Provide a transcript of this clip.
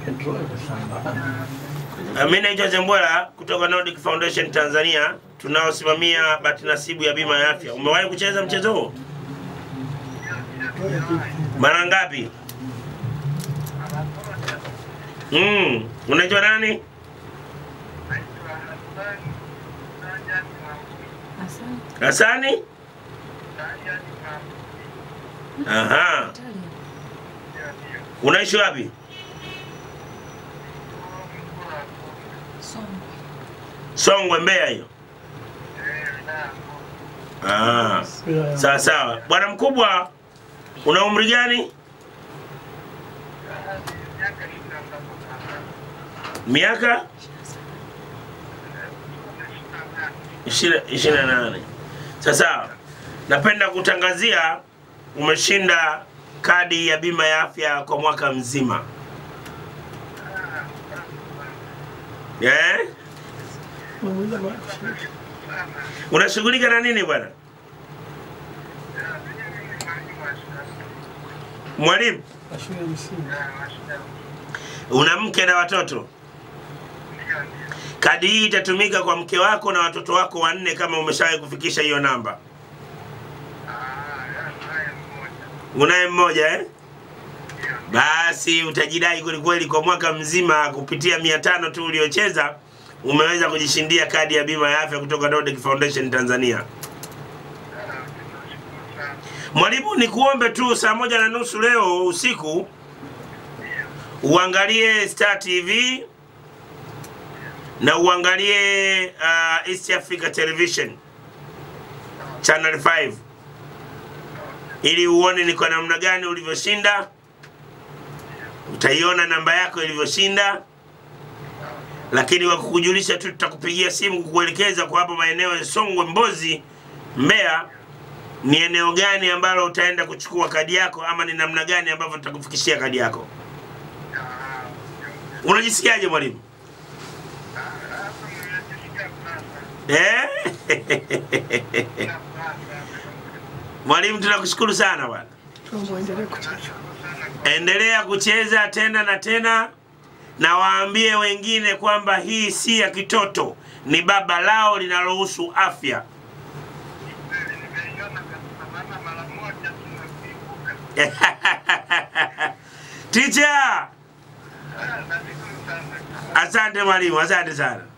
Uh, Mimi naitwa Zembwela kutoka Nordic Foundation Tanzania tunaosimamia bahati nasibu ya bima ya afya. Umewahi kucheza mchezo huu? Mara ngapi? Mm, unaitwa nani? Hasani? Aha. Unaishi wapi? Songwe, Mbeya hiyo. Ah. Sawa sawa. Bwana mkubwa, una umri gani? Miaka ishirini na nane. Sasa napenda kutangazia umeshinda kadi ya bima ya afya kwa mwaka mzima. Eh? Unashughulika na nini bwana? Mwalimu, una mke na watoto? Kadi hii itatumika kwa mke wako na watoto wako wanne kama umeshawahi kufikisha hiyo namba. Unaye mmoja eh? Basi utajidai kwelikweli kwa mwaka mzima kupitia mia tano tu uliocheza umeweza kujishindia kadi ya bima ya afya kutoka Nordic Foundation Tanzania. Mwalimu, ni kuombe tu saa moja na nusu leo usiku uangalie Star TV na uangalie uh, East Africa Television Channel 5 ili uone ni kwa namna gani ulivyoshinda. Utaiona namba yako ilivyoshinda, lakini wa kukujulisha tu, tutakupigia simu kukuelekeza kwa hapo maeneo ya Songwe, Mbozi, Mbeya ni eneo gani ambalo utaenda kuchukua kadi yako, ama ni namna gani ambavyo tutakufikishia kadi yako. Unajisikiaje mwalimu? Eh? Mwalimu, tunakushukuru sana bwana. Endelea kucheza tena na tena, na waambie wengine kwamba hii si ya kitoto, ni baba lao linalohusu afya. Teacher, asante mwalimu, asante sana.